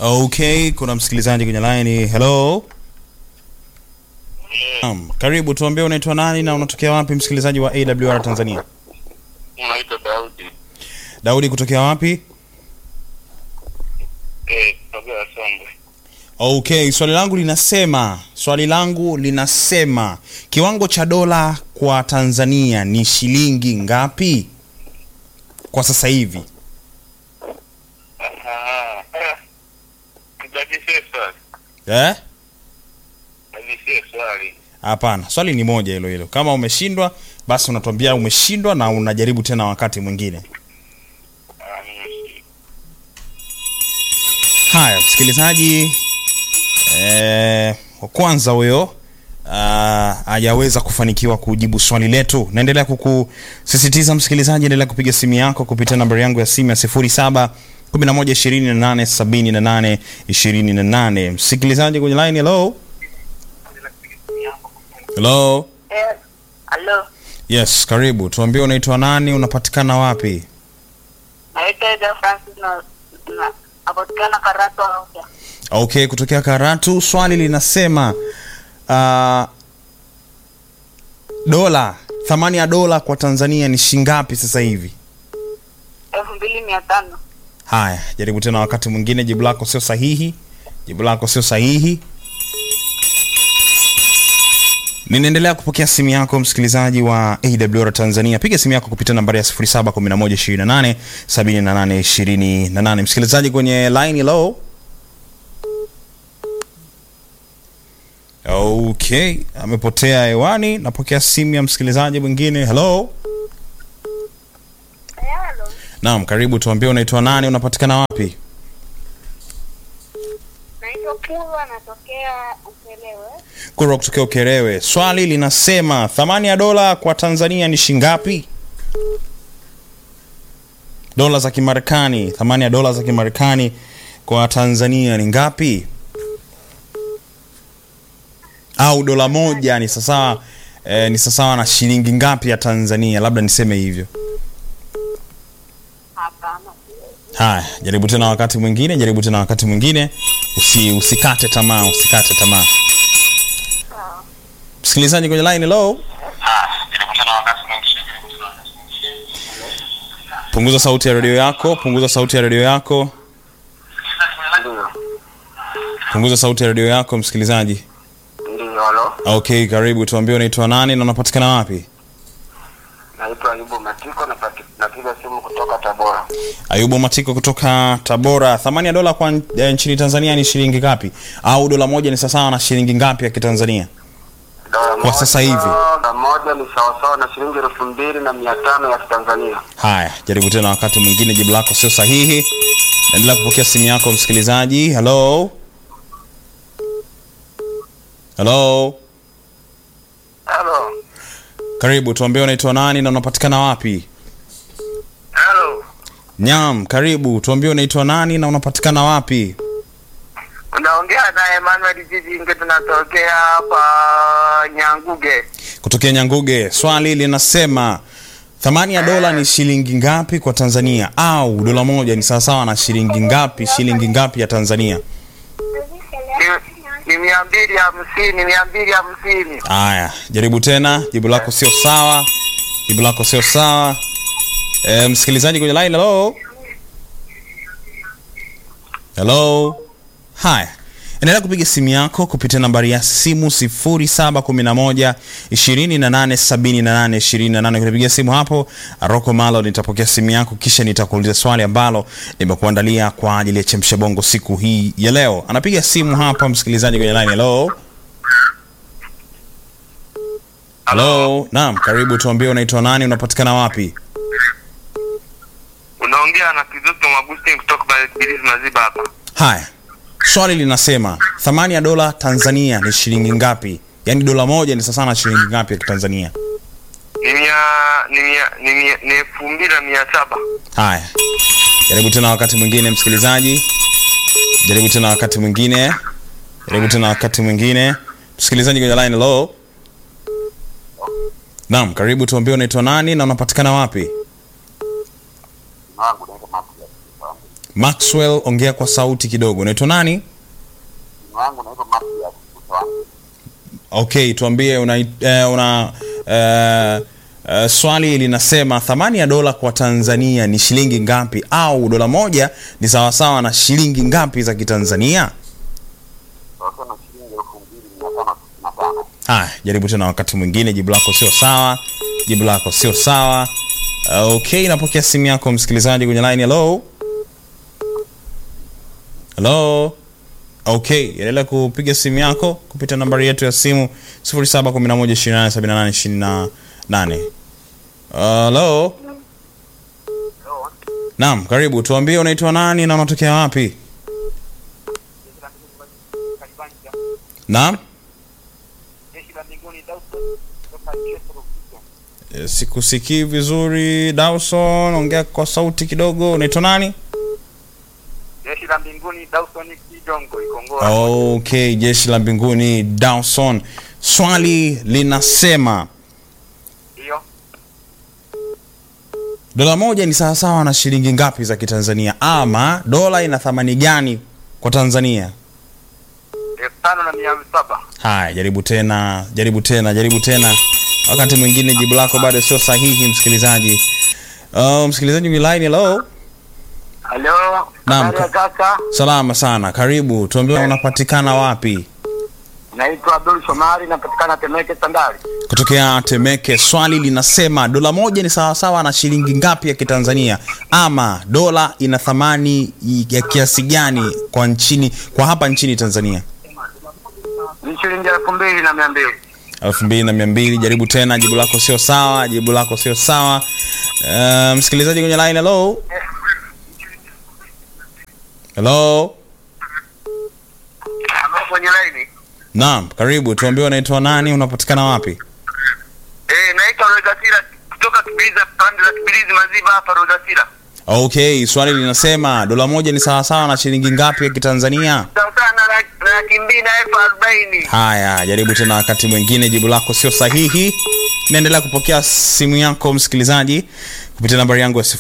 Okay, kuna msikilizaji kwenye line. Hello. Naam, karibu tuambie unaitwa nani na unatokea wapi msikilizaji wa AWR Tanzania? Unaitwa Daudi Daudi kutokea wapi? eh, kutokea Songwe. Okay, swali langu linasema, swali langu linasema kiwango cha dola kwa Tanzania ni shilingi ngapi kwa sasa hivi? Aha, eh, nibadilishe swali, Eh? badilishe swali. Hapana, swali ni moja hilo hilo. Kama umeshindwa, basi unatuambia umeshindwa na unajaribu tena wakati mwingine. Ah, nimesikia. Haya, msikilizaji eh, wa kwanza huyo ah, hajaweza kufanikiwa kujibu swali letu. Naendelea kukusisitiza msikilizaji, endelea kupiga simu yako kupitia nambari yangu ya simu ya 07 11 28 78 28. Msikilizaji kwenye line, hello hello. Eh, Halo, Yes, karibu. Tuambie unaitwa nani, unapatikana wapi? naitwa Eda Francis na na napatikana Karatu Arusha. Okay, kutokea Karatu. Swali linasema uh, dola, thamani ya dola kwa Tanzania ni shingapi sasa hivi? elfu mbili mia tano. Haya, jaribu tena wakati mwingine. Jibu lako sio sahihi, jibu lako sio sahihi. Ninaendelea kupokea simu yako msikilizaji wa AWR Tanzania. Piga simu yako kupitia nambari ya 071128 7828. Msikilizaji kwenye line, hello. Okay, amepotea hewani. Napokea simu ya msikilizaji mwingine. Hello. Halo, Naam, karibu. Tuambie unaitwa nani, unapatikana wapi? naitwa Pulwa, natokea Ukelewe. Kura kutokea Ukerewe. Swali linasema thamani ya dola kwa Tanzania ni shingapi? Dola za Kimarekani, thamani ya dola za Kimarekani kwa Tanzania ni ngapi? Au dola moja ni sawasawa eh, ni sawasawa na shilingi ngapi ya Tanzania? Labda niseme hivyo. Hapana, Haya, jaribu tena wakati mwingine, jaribu tena wakati mwingine. Usi, usikate tamaa, usikate tamaa. Msikilizaji kwenye line, hello. Ah, jaribu tena wakati mwingine. Punguza sauti ya redio yako, punguza sauti ya redio yako, Ndio, punguza sauti ya redio yako msikilizaji. ndio, halo. Okay, karibu. Tuambie unaitwa nani na unapatikana wapi? Naitwa Ayubu Matiko, napati- napiga simu kutoka Tabora. Ayubu Matiko kutoka Tabora. Thamani ya dola kwa eh, nchini Tanzania ni shilingi ngapi? Au dola moja ni sawasawa na shilingi ngapi ya Kitanzania? Dola moja- sasa hivi. Dola moja ni sawasawa na shilingi elfu mbili na mia tano ya Kitanzania. Haya, jaribu tena wakati mwingine, jibu lako sio sahihi. Naendelea kupokea simu yako msikilizaji. Hello, hello, Halo, karibu. Tuambie unaitwa nani na unapatikana wapi? halo. Nyam, karibu. Tuambie unaitwa nani na unapatikana wapi? Unaongea na Emmanuel Jizinge, tunatokea hapa Nyanguge. Kutokea Nyanguge. Swali linasema thamani ya dola ni shilingi ngapi kwa Tanzania? Au dola moja ni sawasawa na shilingi ngapi? Shilingi ngapi ya Tanzania? Ni- ni mia mbili hamsini, mia mbili hamsini. Haya, jaribu tena. Jibu lako sio sawa, jibu lako sio sawa. E, msikilizaji kwenye line, hello hello. Haya, endelea kupiga simu yako kupitia nambari ya simu 0711 2878 28. Ukinipigia simu hapo Rocco Malo, nitapokea simu yako kisha nitakuuliza swali ambalo nimekuandalia kwa ajili ya chemsha bongo siku hii ya leo. Anapiga simu hapa msikilizaji kwenye line, hello Hello. Naam, karibu tuambie unaitwa nani, unapatikana wapi? Unaongea na Kizoto Magustin kutoka Barizi Maziba hapa. Haya. Swali linasema thamani ya dola Tanzania ni shilingi ngapi? Yaani dola moja ni sawa na shilingi ngapi ya Kitanzania? Ni mia ni mia ni mia ni elfu mbili na mia saba. Haya. Jaribu tena wakati mwingine msikilizaji. Jaribu tena wakati mwingine. Jaribu tena wakati mwingine. Msikilizaji kwenye line hello. Naam, karibu tuambie unaitwa nani na unapatikana wapi? Maxwell, ongea kwa sauti kidogo. Unaitwa nani? Jina langu naitwa Matias kutoka Okay, tuambie una, eh, una eh, eh, swali linasema thamani ya dola kwa Tanzania ni shilingi ngapi, au dola moja ni sawasawa na shilingi ngapi za Kitanzania? sasa na shilingi elfu mbili mia tano sitini na tano. Haya, jaribu tena wakati mwingine. Jibu lako sio sawa, jibu lako sio sawa. Uh, okay, napokea simu yako msikilizaji kwenye line. Hello, hello. Okay, endelea kupiga simu yako kupitia nambari yetu ya simu 0711287828. Uh, hello. Naam, karibu. Tuambie unaitwa nani na unatokea wapi? Naam. Jeshi la mbinguni Dawson kutoka Chesro Eh, Sikusikii vizuri Dawson, ongea kwa sauti kidogo. Unaitwa nani? Jeshi la mbinguni Dawson Kidongo Ikongoa. Okay, jeshi la mbinguni Dawson. Swali linasema Ndio. dola moja ni sawasawa na shilingi ngapi za Kitanzania, ama dola ina thamani gani kwa Tanzania? elfu tano na mia saba. Haya, jaribu tena, jaribu tena, jaribu tena. Wakati mwingine jibu lako bado sio sahihi, msikilizaji. Uh, msikilizaji wa line, hello. Halo. Naam. Habari ya kaka. Salama sana, karibu. Tuambie unapatikana wapi? Naitwa Abdul Shomari napatikana Temeke Sandali. kutokea Temeke. Swali linasema dola moja ni sawasawa na shilingi ngapi ya Kitanzania, ama dola ina thamani ya kiasi gani kwa nchini kwa hapa nchini Tanzania? Ni shilingi elfu mbili na mia mbili. elfu mbili na mia mbili. Jaribu tena, jibu lako sio sawa, jibu lako sio sawa. Uh, msikilizaji kwenye line, hello hello. Halo kwenye laini. Naam, karibu. Tuambie unaitwa nani, unapatikana wapi? Eh, naitwa Rogatira kutoka Kibiliza pande za Kibilizi Maziba hapa Rogatira. Okay, swali linasema dola moja ni sawasawa na shilingi ngapi ya Kitanzania? Sawa sana na laki mbili na elfu arobaini. Haya, jaribu tena wakati mwingine, jibu lako sio sahihi. Naendelea kupokea simu yako msikilizaji kupitia nambari yangu ya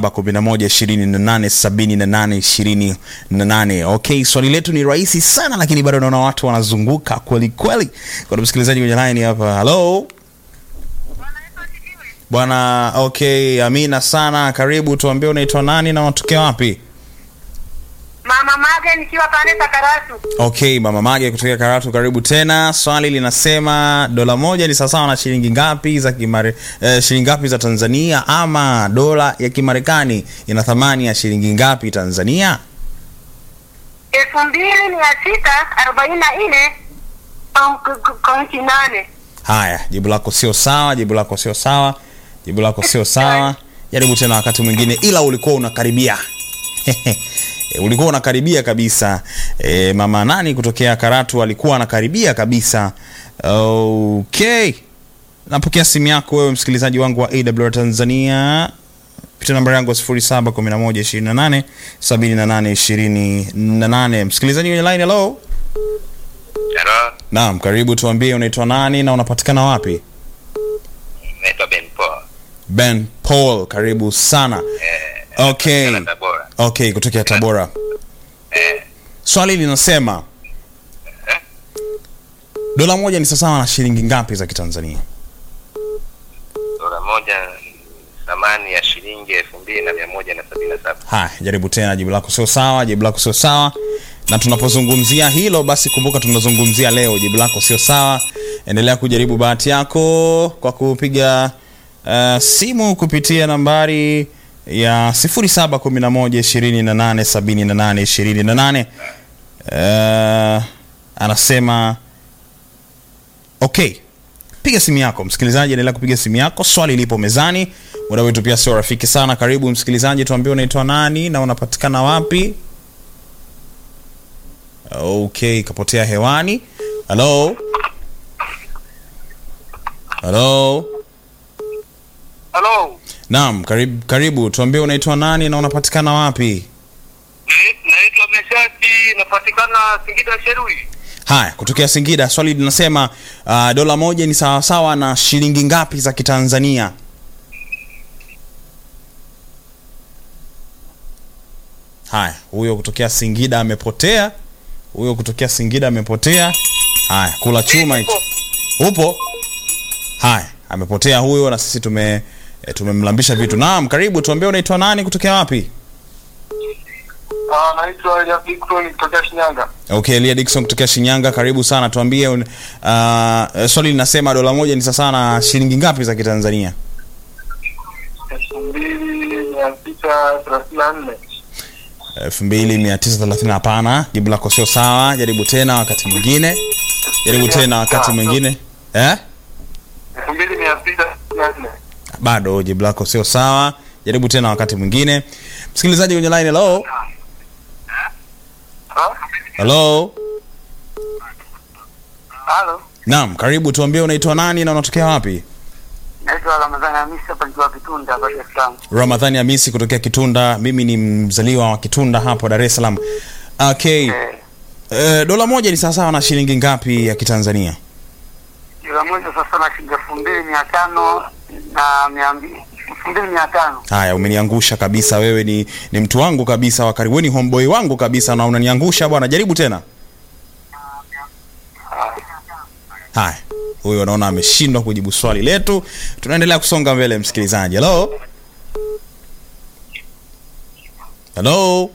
0711287828. Okay, swali letu ni rahisi sana, lakini bado naona watu wanazunguka kweli kweli. Kuna msikilizaji kwenye line hapa. Hello bwana. Okay, amina sana, karibu. Tuambie unaitwa nani na unatokea wapi? Mama Mage nikiwa pande za Karatu. Okay, mama Mage kutoka Karatu, karibu tena. Swali linasema dola moja ni sawasawa na shilingi ngapi za kimare, eh, shilingi ngapi za Tanzania, ama dola ya Kimarekani ina thamani ya shilingi ngapi Tanzania? elfu mbili mia sita arobaini na nne kaunti nane. Haya, jibu lako sio sawa, jibu lako sio sawa, jibu lako sio sawa. Jaribu tena wakati mwingine, ila ulikuwa unakaribia E, ulikuwa unakaribia kabisa. E, mama nani kutokea Karatu alikuwa anakaribia kabisa. Okay, napokea simu yako wewe msikilizaji wangu wa AWR Tanzania kupitia namba yangu ya 0711287828. Msikilizaji kwenye line, hello. Hello, Naam, karibu. Tuambie unaitwa nani na unapatikana wapi? naitwa Ben Paul. Ben Paul, karibu sana. Eh, Okay, kutoka Tabora. okay, kutokea Tabora. Eh, Swali linasema dola moja ni sawasawa na shilingi ngapi za Kitanzania? dola moja ni thamani ya shilingi elfu mbili na mia moja na sabini na saba. Haya, jaribu tena, jibu lako sio sawa, jibu lako sio sawa. Na tunapozungumzia hilo, basi kumbuka tunazungumzia leo, jibu lako sio sawa. Endelea kujaribu bahati yako kwa kupiga uh, simu kupitia nambari ya 0711287828. Uh, anasema okay piga simu yako msikilizaji endelea kupiga simu yako swali lipo mezani muda wetu pia sio rafiki sana karibu msikilizaji tuambie unaitwa nani na unapatikana wapi okay kapotea hewani halo halo Halo. naam karibu, karibu tuambie unaitwa nani na unapatikana wapi Naitwa Meshati napatikana Singida Sherui. haya kutokea singida swali linasema uh, dola moja ni sawasawa na shilingi ngapi za kitanzania haya huyo kutokea Singida amepotea, huyo kutokea Singida amepotea. Haya, kula chuma hicho. Upo? Haya, amepotea huyo, na sisi tume e, tumemlambisha vitu. Naam, karibu, tuambie unaitwa nani, kutokea wapi? Ah, naitwa Elia Victor kutoka Shinyanga. Okay, Elia Dickson kutokea Shinyanga, karibu sana. Tuambie un, uh, swali linasema dola moja ni sasa na shilingi ngapi za Kitanzania? elfu mbili mia sita thelathini na nne 2930 hapana, jibu lako sio sawa. Jaribu tena wakati mwingine, jaribu tena wakati mwingine. Eh? elfu mbili mia sita thelathini na nne Bado jibu lako sio sawa. Jaribu tena wakati mwingine. Msikilizaji kwenye line, hello. Ah? Hello. Halo, Naam, karibu tuambie unaitwa nani na unatokea wapi? Naitwa Ramadhani Hamisi hapa nikiwa Kitunda hapa Dar es Salaam. Ramadhani Hamisi kutokea Kitunda. Mimi ni mzaliwa wa Kitunda hapo Dar es Salaam. Okay. Eh, Eh, dola moja ni sawasawa na shilingi ngapi ya Kitanzania? kila moja sasa na shilingi elfu mbili mia tano na mia mbili elfu mbili mia tano. Haya, umeniangusha kabisa. Wewe ni, ni mtu wangu kabisa wa karibu, wewe ni homeboy wangu kabisa, na unaniangusha bwana. Jaribu tena. Haya, huyo naona ameshindwa kujibu swali letu. Tunaendelea kusonga mbele, msikilizaji. Hello, hello.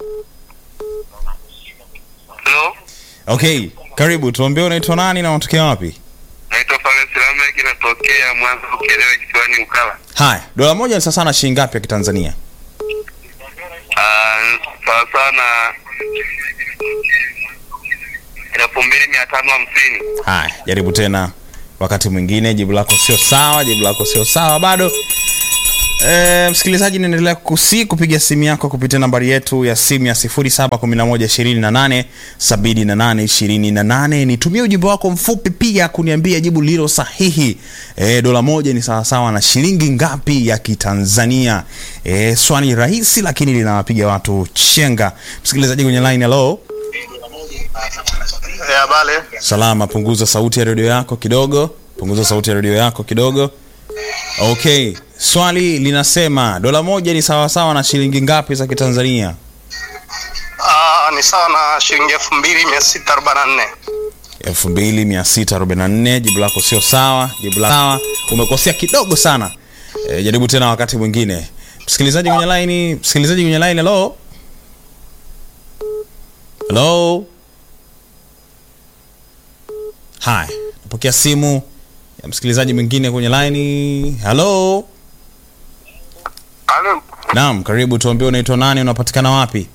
Hello, Okay, karibu. Tuambie unaitwa nani na unatokea wapi? naitwa Fares Lamek, natokea Mwanza Ukerewe kisiwani Ukala. Haya, dola moja ni sasa na shilingi ngapi ya Kitanzania? Ah, sawa sawa na elfu mbili mia tano hamsini. Haya, jaribu tena wakati mwingine. Jibu lako sio sawa, jibu lako sio sawa bado. E, msikilizaji, naendelea kusi kupiga simu yako kupitia nambari yetu ya simu ya 0711287828. Nitumie ujumbe wako mfupi pia kuniambia jibu lilo sahihi. E, dola moja ni sawasawa na shilingi ngapi ya Kitanzania? E, swali rahisi lakini linawapiga watu chenga. Msikilizaji kwenye line, hello. Ya bale. Salama, punguza sauti ya redio yako kidogo, punguza sauti ya redio yako kidogo. Okay, swali linasema dola moja ni sawasawa na shilingi ngapi za Kitanzania? Ah, ni sawa na shilingi elfu mbili mia sita arobaini na nne 2644. Jibu lako sio sawa, jibu lako sawa, umekosea kidogo sana. E, jaribu tena wakati mwingine. Msikilizaji kwenye line, msikilizaji kwenye line, hello. Hello. Hai, napokea simu ya msikilizaji mwingine kwenye line. Hello. Halo. Naam, karibu tuambie unaitwa nani, unapatikana wapi?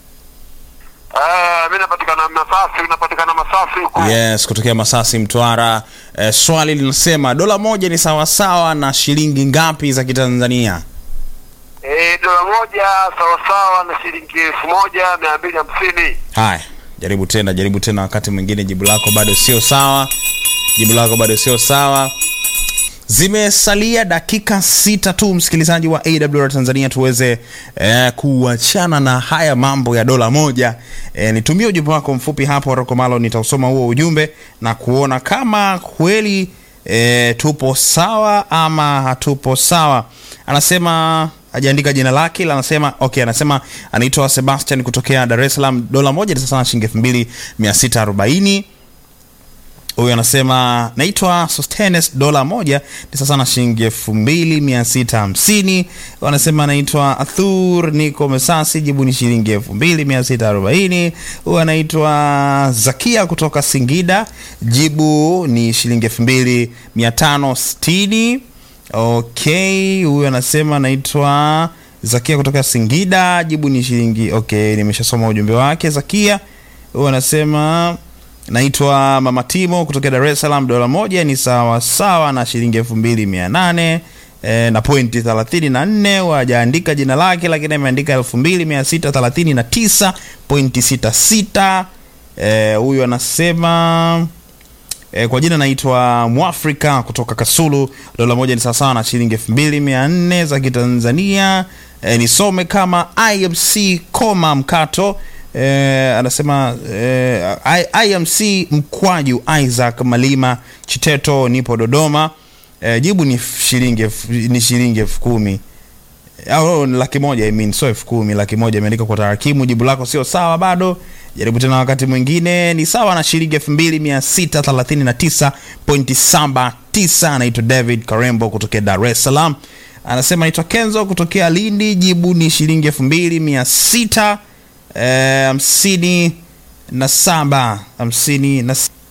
Eh, mimi napatikana Masasi, napatikana Masasi huko. Yes, kutokea Masasi, Mtwara. E, swali linasema dola moja ni sawasawa na shilingi ngapi za Kitanzania? Eh, dola moja sawa sawa na shilingi elfu moja mia mbili hamsini. Haya, jaribu tena, jaribu tena wakati mwingine. Jibu lako bado sio sawa, jibu lako bado sio sawa. Zimesalia dakika sita tu, msikilizaji wa AWR Tanzania, tuweze eh, kuachana na haya mambo ya dola moja. Eh, nitumie ujumbe wako mfupi hapo Rokomalo, nitausoma huo ujumbe na kuona kama kweli eh, tupo sawa ama hatupo sawa. Anasema hajaandika jina lake ila anasema okay, anasema anaitwa Sebastian kutokea Dar es Salaam. Dola moja ni sasa na shilingi elfu mbili mia sita arobaini huyu anasema naitwa Sostenes, dola moja ni sasa na shilingi elfu mbili mia sita hamsini. Anasema anaitwa Athur, niko Mesasi, jibu ni shilingi elfu mbili mia sita arobaini. Huyu anaitwa Zakia kutoka Singida, jibu ni shilingi elfu mbili mia tano sitini. Okay, huyu anasema anaitwa Zakia kutoka Singida, jibu ni shilingi okay, nimeshasoma ujumbe wake Zakia. Huyu anasema naitwa Mama Timo kutoka Dar es Salaam, dola moja ni sawa sawa na shilingi elfu mbili mia nane e, na pointi thelathini na nne. Wajaandika jina lake lakini ameandika elfu mbili mia sita thelathini na tisa pointi sita sita. E, huyu anasema E, kwa jina naitwa Mwafrika kutoka Kasulu, dola moja ni sawasawa na shilingi elfu mbili mia nne za Kitanzania. E, nisome kama IMC koma mkato e, anasema e, I- IMC mkwaju Isaac Malima Chiteto, nipo Dodoma. E, jibu ni shilingi elfu- ni shilingi elfu kumi au ni laki moja I mean, sio elfu kumi laki moja imeandika kwa tarakimu jibu lako sio sawa bado jaribu tena wakati mwingine ni sawa na shilingi elfu mbili mia sita thelathini na tisa pointi saba tisa anaitwa david karembo kutokea dar es salaam anasema anaitwa kenzo kutokea lindi jibu ni shilingi elfu mbili mia sita eh, hamsini na saba hamsini na s-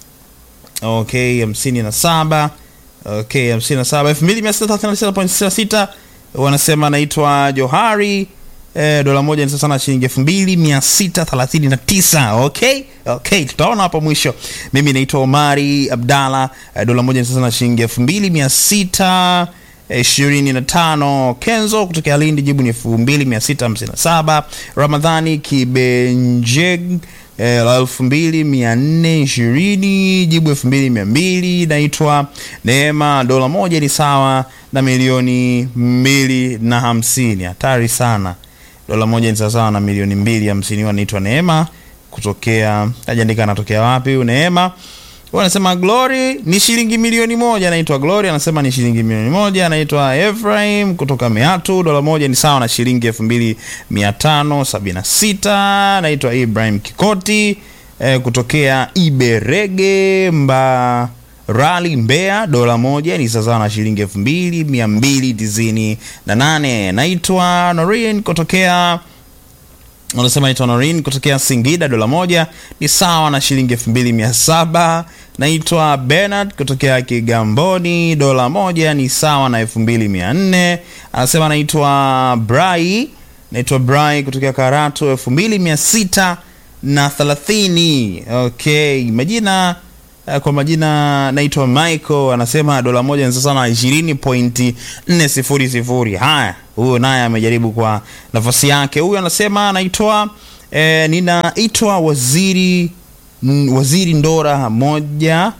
okay hamsini na saba okay hamsini na saba elfu mbili mia sita thelathini na tisa point sita sita wanasema anaitwa johari eh, dola moja ni sasa na shilingi elfu mbili mia sita thelathini na tisa okay okay tutaona hapo mwisho mimi naitwa omari abdalla eh, dola moja ni sasa na shilingi elfu mbili mia sita ishirini na tano kenzo kutokea lindi jibu ni elfu mbili mia sita hamsini na saba ramadhani kibenjeg eh, la elfu mbili mia nne ishirini jibu elfu mbili mia mbili naitwa neema dola moja ni sawa na milioni mbili na hamsini hatari sana dola moja ni sawasawa na milioni mbili hamsini huwa naitwa neema kutokea ajaandika anatokea wapi huyu neema Huyu anasema glory ni shilingi milioni moja anaitwa glory anasema ni shilingi milioni moja anaitwa efraim kutoka meatu dola moja ni sawa na shilingi elfu mbili mia tano sabini na sita anaitwa ibrahim kikoti eh, kutokea iberege mba rali mbea dola moja ni sawasawa na shilingi elfu mbili mia mbili tisini na nane naitwa norin kutokea unasema naitwa norin kutokea singida dola moja ni sawa na shilingi elfu mbili mia saba naitwa benard kutokea kigamboni dola moja ni sawa na elfu mbili mia nne anasema naitwa brai naitwa brai kutokea karatu elfu mbili mia sita na thelathini okay majina Eh, kwa majina naitwa michael anasema dola moja ni sasa na ishirini pointi nne sifuri sifuri haya huyo naye amejaribu kwa nafasi yake huyu anasema anaitwa eh, ninaitwa waziri mm, waziri ndora moja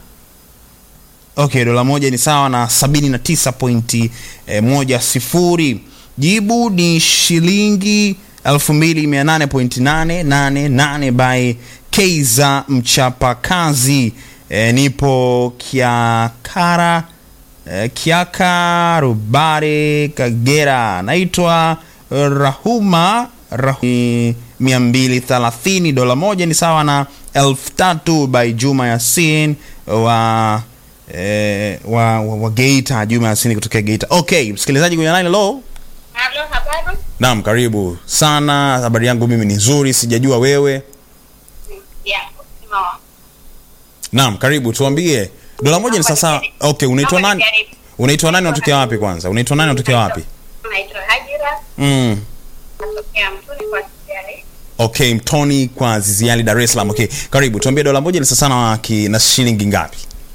okay dola moja ni sawa na sabini na tisa pointi eh, moja sifuri jibu ni shilingi elfu mbili mia nane pointi nane nane nane by keiza mchapakazi eh, nipo kiakara eh, kiaka rubare kagera naitwa rahuma rahu, mia mbili thelathini dola moja ni sawa na elfu tatu by juma yasin wa eh, wa, wa, wa geita juma yasini kutokea geita okay msikilizaji kwenye line lo Halo, habari? naam karibu sana habari yangu mimi ni nzuri sijajua wewe Ya, no. naam karibu tuambie dola moja ni sasa okay unaitwa Naomba nani nijaribu. unaitwa nani unatokea wapi kwanza unaitwa nani unatokea wapi Naitwa Hajira, mm. natokea Mtoni kwa Sijari. okay mtoni kwa ziziali dar es salaam okay karibu tuambie dola moja ni sasa na, ki- na shilingi ngapi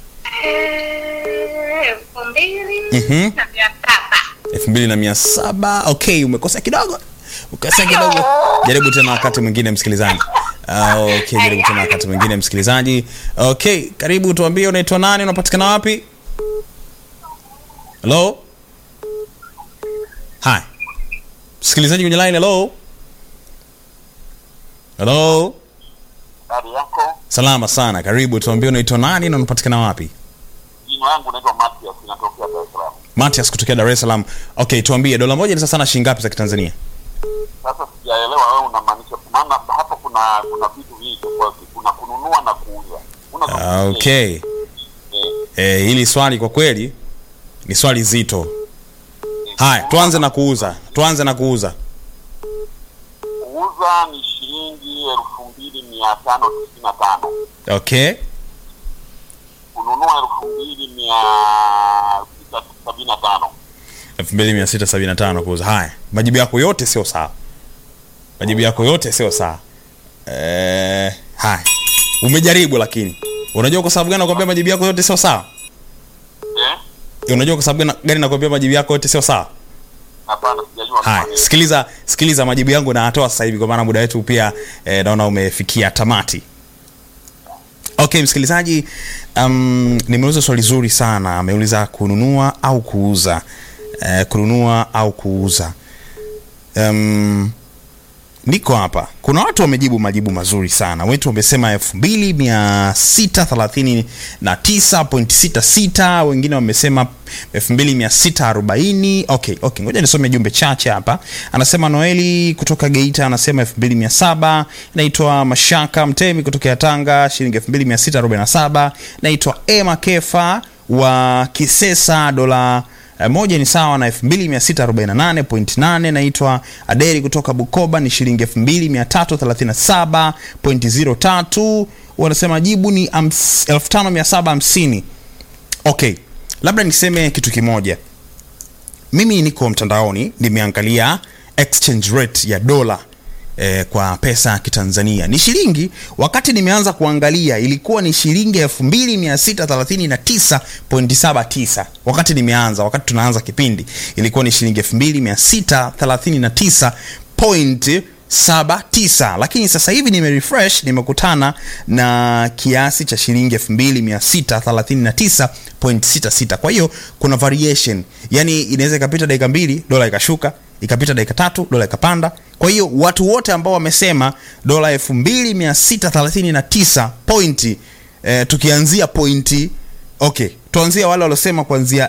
Eh, elfu mbili Mhm. na mia saba. elfu mbili na mia saba okay umekosea kidogo ukosea kidogo jaribu tena wakati mwingine msikilizaji Ah, okay jaribu tena wakati mwingine msikilizaji okay karibu tuambie unaitwa nani unapatikana wapi halo hi msikilizaji kwenye line hello hello Habari yako? salama sana karibu tuambie unaitwa nani na unapatikana wapi Jina langu naitwa Matias, natokea Dar es Salaam. matias kutokea dar es salaam okay tuambie dola moja ni sasa na shilingi ngapi za kitanzania Sasa sijaelewa wewe unamaanisha, maana hapa kuna kuna vitu vingi tofauti, kuna kununua na kuuza. Unazungumzia Ah, okay eh, Eh, hili swali kwa kweli ni swali zito. Haya, tuanze na kuuza. Tuanze na kuuza. kuuza ni shilingi elfu mbili mia tano tisini na tano Okay. kununua elfu mbili mia sita sabini na tano 2675 kuuza. Haya, majibu yako yote sio sawa. Majibu yako yote sio sawa. Eh, haya. Umejaribu lakini. Unajua kwa sababu gani nakwambia majibu yako yote sio sawa? eh? Unajua kwa sababu gani- gani nakwambia majibu yako yote sio sawa? Hapana, sijajua Haya, kufanya. sikiliza sikiliza majibu yangu nayatoa sasa hivi kwa maana muda wetu pia eh, naona umefikia tamati. Okay, msikilizaji, um, nimeuliza swali zuri sana. Ameuliza kununua au kuuza. Eh, kununua au kuuza. Um, niko hapa kuna watu wamejibu majibu mazuri sana wetu wamesema 2639.66 wengine wamesema 2640 okay okay ngoja nisome jumbe chache hapa anasema noeli kutoka geita anasema 2700 naitwa mashaka mtemi kutoka tanga shilingi 2647 naitwa ema kefa wa kisesa dola Eh, moja ni sawa na 2648.8 naitwa aderi kutoka bukoba ni shilingi 2337.03 wanasema jibu ni hams- 5750 okay labda niseme kitu kimoja mimi niko mtandaoni nimeangalia exchange rate ya dola eh, kwa pesa ya kitanzania ni shilingi wakati nimeanza kuangalia ilikuwa ni shilingi 2639.79 wakati nimeanza wakati tunaanza kipindi ilikuwa ni shilingi 2639.79 lakini sasa hivi nimerefresh nimekutana na kiasi cha shilingi 2639.66 kwa hiyo kuna variation yani inaweza ikapita dakika mbili dola ikashuka ikapita dakika tatu dola ikapanda kwa hiyo watu wote ambao wamesema dola 2639 pointi eh, tukianzia pointi okay tuanzia wale waliosema kuanzia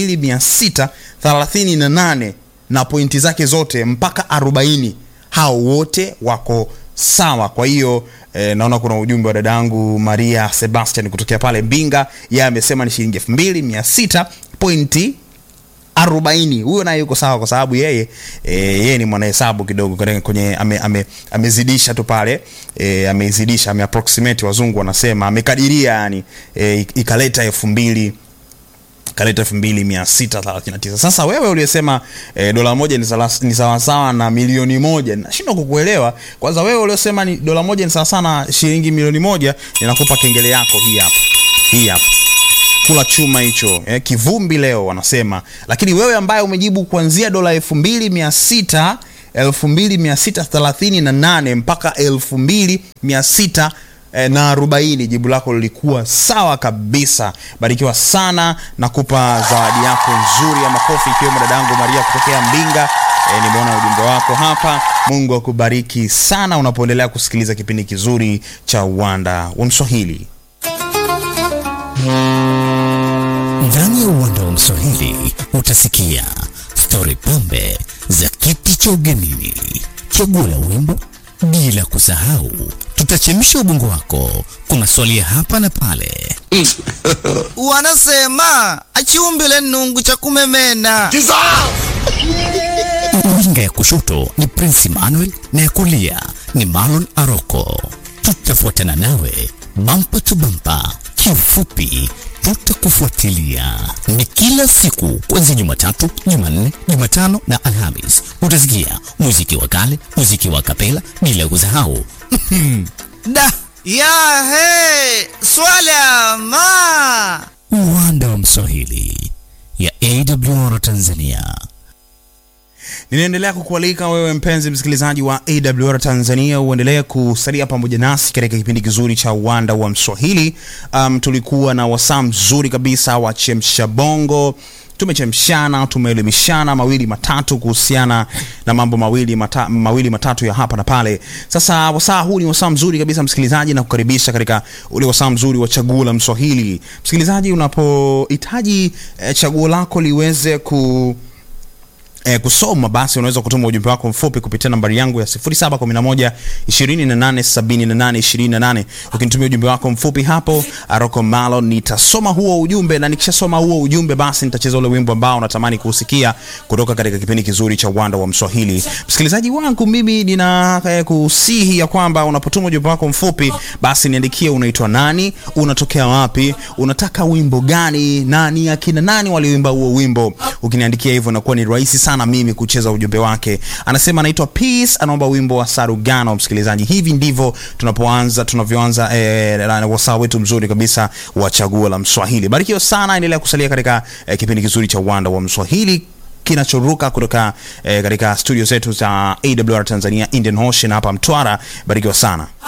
2638 na pointi zake zote mpaka 40 hao wote wako sawa kwa hiyo eh, naona kuna ujumbe wa dadangu maria sebastian kutokea pale mbinga yeye amesema ni shilingi 2600 pointi 40 huyo naye yuko sawa kwa sababu yeye e, yeye ni mwanahesabu kidogo kwenye- kwenye ame, ame, amezidisha tu pale e, amezidisha ameapproximate wazungu wanasema amekadiria yani e, ikaleta elfu mbili kaleta 2639 sasa wewe uliyesema e, dola moja ni salas- ni sawasawa na milioni moja nashindwa kukuelewa kwanza wewe uliosema ni dola moja ni sawasawa na shilingi milioni moja ninakupa kengele yako hii hapa hii hapa kula chuma hicho eh, kivumbi leo wanasema lakini wewe ambaye umejibu kuanzia dola 2600 2638 mpaka 2600 eh, na 40 jibu lako lilikuwa sawa kabisa barikiwa sana na kupa zawadi yako nzuri ya makofi ikiwemo dadangu maria kutokea mbinga e, nimeona ujumbe wako hapa mungu akubariki sana unapoendelea kusikiliza kipindi kizuri cha uwanda wa mswahili Ndani ya uwanda wa Mswahili utasikia stori pambe za kiti cha ugenini, chaguo la wimbo, bila kusahau tutachemsha ubongo wako kwa maswali ya hapa na pale. wanasema achiumbile nungu cha kumemena Winga ya kushoto ni Prince Emmanuel na ya kulia ni Marlon Aroko. Tutafuatana nawe bampa tu bampa, kiufupi tutakufuatilia. Ni kila siku kuanzia Jumatatu, Jumanne, Jumatano na Alhamis. Utasikia muziki wa kale, muziki wa kapela, bila kusahau da ya he swala ma uwanda wa Mswahili ya AWR Tanzania. ninaendelea kukualika wewe mpenzi msikilizaji wa awr tanzania uendelee kusalia pamoja nasi katika kipindi kizuri cha uwanda wa mswahili um, tulikuwa na wasaa mzuri kabisa wa chemsha bongo tumechemshana tumeelimishana mawili matatu kuhusiana na mambo mawili, mata, mawili matatu ya hapa na pale sasa wasaa huu ni wasaa mzuri kabisa msikilizaji na kukaribisha katika ule wasaa mzuri wa chaguo la mswahili msikilizaji unapohitaji eh, chaguo lako liweze ku E, kusoma basi unaweza kutuma ujumbe wako mfupi kupitia nambari yangu ya 0711 287828 ukinitumia ujumbe wako mfupi hapo aroko malo nitasoma huo ujumbe na nikishasoma huo ujumbe basi nitacheza ule wimbo ambao unatamani kuusikia kutoka katika kipindi kizuri cha uwanda wa mswahili msikilizaji wangu mimi nina eh, kusihi ya kwamba unapotuma ujumbe wako mfupi basi niandikie unaitwa nani unatokea wapi unataka wimbo gani na ni akina nani walioimba huo wimbo ukiniandikia hivyo inakuwa ni rahisi sana mimi kucheza ujumbe wake anasema anaitwa peace anaomba wimbo wa sarugano msikilizaji hivi ndivyo tunapoanza tunavyoanza eh, na wasaa wetu mzuri kabisa wa chaguo la mswahili barikiwa sana endelea kusalia katika eh, kipindi kizuri cha uwanda wa mswahili kinachoruka kutoka eh, katika studio zetu za awr tanzania indian ocean hapa mtwara barikiwa sana